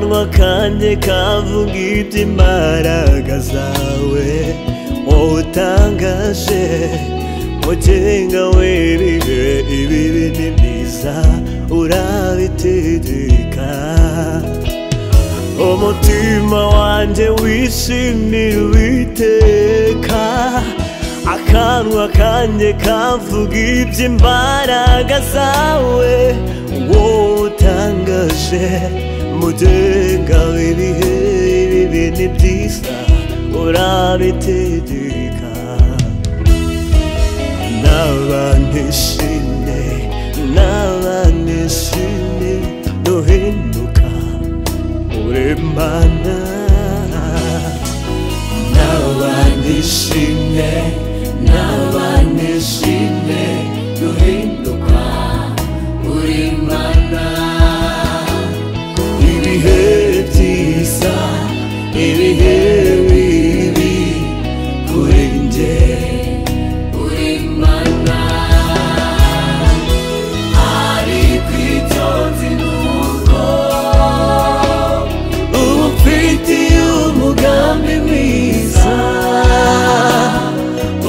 kanjye kavuga iby'imbaraga zawe wowe utangaje mugenga w'ibihe ibi bininiza urabitiririka umutima wanjye wishimira uwiteka akanwa kanjye kavuga iby'imbaraga zawe wowe utangaje mugenga w'ibihe ibi bintu byiza urabitegeka n'abanishimye n'abanishimye duhinduka uremana n'abanishimye n'abanishimye duhinduka uremana ibihe byiza ibihe bibi kuri njye uremana ari ku itonzi nuko umufitiye umugambi mwiza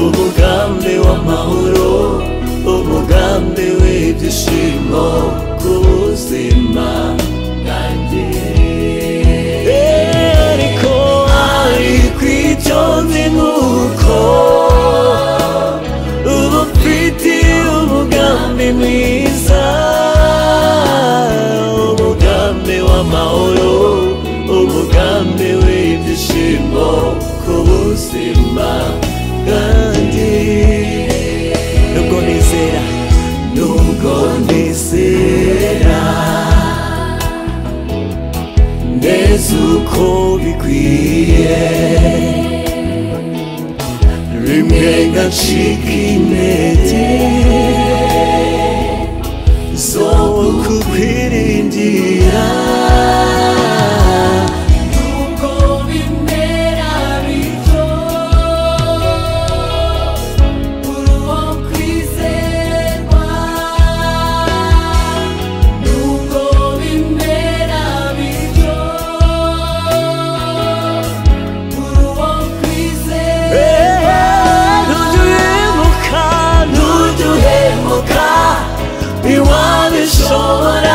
umugambi w'amahoro umugambi w'ibyishimo ku buzima bwanjye ariko ari ku itonzi nuko uba ufite umugambi mwiza umugambi w'amahoro umugambi w'ibyishimo ku buzima bwanjye nubwo nizera nubwo nizera neza uko bikwiye rimwe ngacika intege zo kukwiringira nubwo bimera bityo uri uwo kwizerwa nubwo bimera bityo uri uwo kwizerwa ntujya uhemuka ntujya uhemuka ntiwabishobora